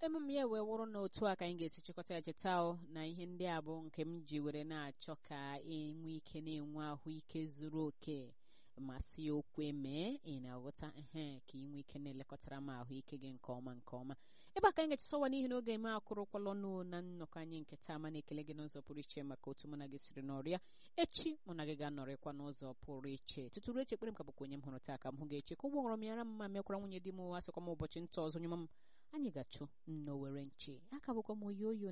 emume ya wee wụrụ na otu a ka anyị ga-esi chịkọta ya cheta na ihe ndị a bụ nke m ji were na-achọ ka enwe ike na-enwe ahụike zuru oke masị okwe mee ị na-aghọta ehe ka ị nwee ike na-elekọtara m ahụike gị nke ọma nke ọma ebe a ka anyị ga-echesọwa n'ihi na oge eme akụrụkwala ọnụ na nnọkọ anyị nke taa ma na-ekele gị n'ụzọ pụrụ iche maka otu mụ na gị siri n'ọrịa echi mụ na gị ga-anọrịkwa n'ụzọ pụrụ iche tutu ruo echi ekpere m ka bụkwa onye m hụrụ taa ka m hụ ga-eche ka ụgbọ ghọrọ m yara mma mekwara nwunye di m asịkwa m ụbọchị nta ọzọ nyụma m anyị ga-achụ nnọwere nche aka bụkwa m oyi oyi